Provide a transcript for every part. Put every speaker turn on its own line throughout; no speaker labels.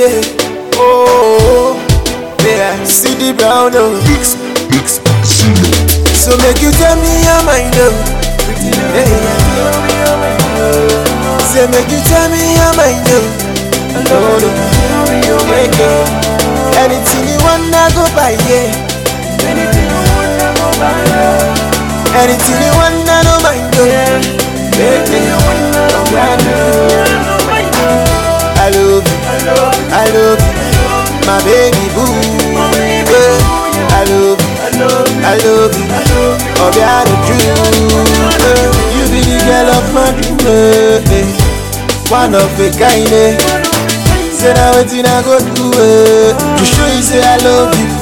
yeah. Oh, yeah. See the brown, oh.
Mix, mix, Zeno.
So make you tell me your mind, oh. Yeah, yeah. Say make you tell me your mind, oh. No, no. Yeah, yeah. Anything you wanna go buy, yeah. Anything you wanna no mind, oh. Yeah, yeah. I love you, I love you, my baby boo. Yeah, I love you, I love you, oh yeah, the truth. You be the girl of my dream, eh. one of a kind. Eh. Say now wetin I go do eh, to show you say I love you.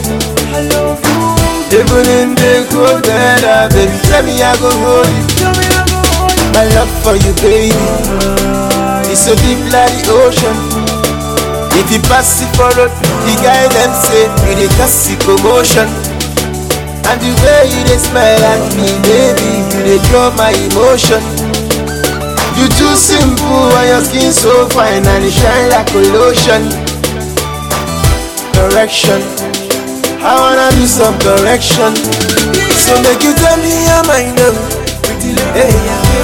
Even in the cold weather, baby, tell me I go hold you. My love for you, baby. It's so deep like the ocean. If you pass it for road, the guy them say you dey cause the commotion. And the way you dey smile at me, baby, you dey draw my emotion. You too simple and your skin so fine and it shine like a lotion. Correction, I wanna do some correction. So make you tell me your mind, oh. Hey,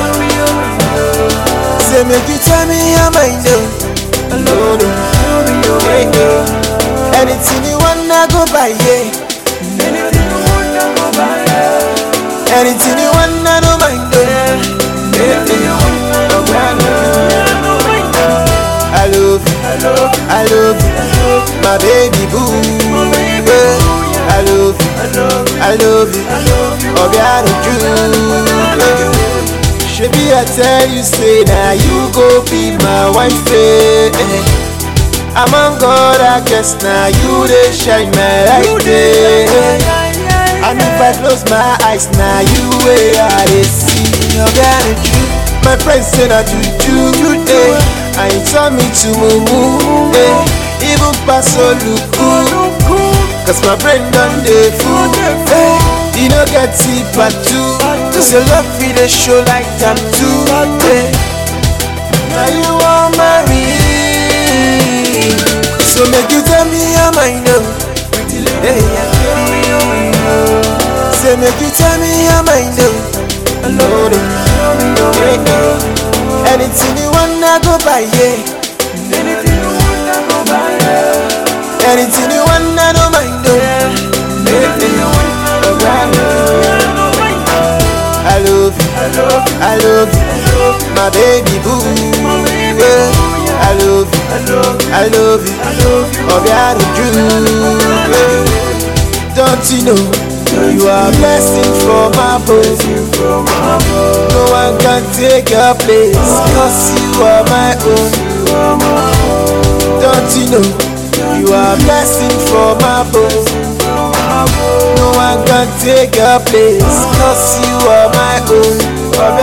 Say make you tell me your mind, oh. No, no. Hey, hey. Anything you wanna go buy, yeah. Anything you wanna no mind, oh. Hey, hey. I love you, I love you, my baby boo. Yeah. I love you, I love you, oh God, you. Shebi I tell you say now you go be my wife. Eh. Among God, I guess now you they shine my light. Eh. And if I close my eyes now you way I dey see oh God, you. My friends say na juju, juju. And you tell me to move, eh. Even pass Oluku Cause my brain done dey full eh. You no get tip at two Cause your love fit dey show like tattoo eh. Now you want marry So make you tell me your mind oh. hey, Say make you tell me your mind oh. Lord, oh. hey, hey. Anything you wanna go buy yeah. Anything you wanna no mind oh. I love you, I love you, my baby boo. Yeah. I love you, I love you, oh God, you. Don't you know you are a blessing from above? No one can take your place, cause you are my own. Don't you know you are a blessing from above? No one can take your place, cause you are my own.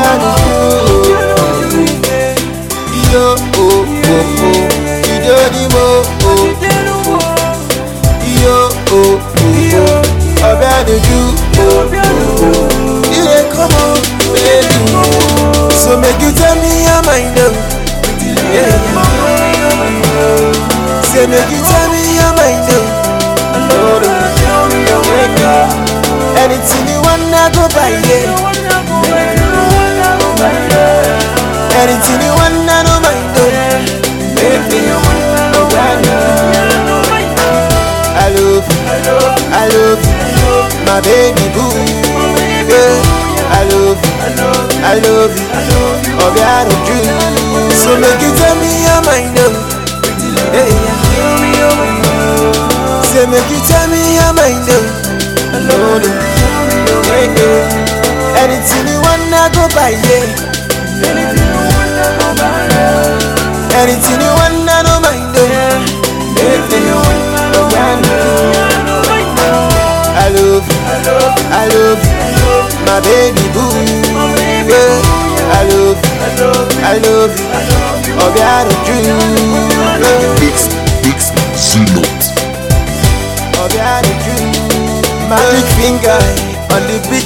Yo, oh, oh, oh, you don't need more, oh. Yo, oh, oh, oh, ọbẹ̀ àdójú, oh, oh. You dey come on, baby. So make you tell me your mind, oh. Yeah. Say make you tell me your mind, oh. Lord, oh. Anything you wanna go buy, yeah. Anything you wanna no mind, oh. Baby, I love you, I love you, my baby boo. Yeah. I love you, I love you, oh God, you. So make you tell me your mind, oh. Hey. Say make you tell me your mind, oh. Lord, oh. Hey, hey. Anything you wanna go buy, yeah. Anything you wanna no mind, oh. Hey, hey. I love you, I love you, my baby boo. Yeah. I love you, I love you, oh God, you.
Mix, mix, Zeno.
Oh God, you. Magic finger on the beat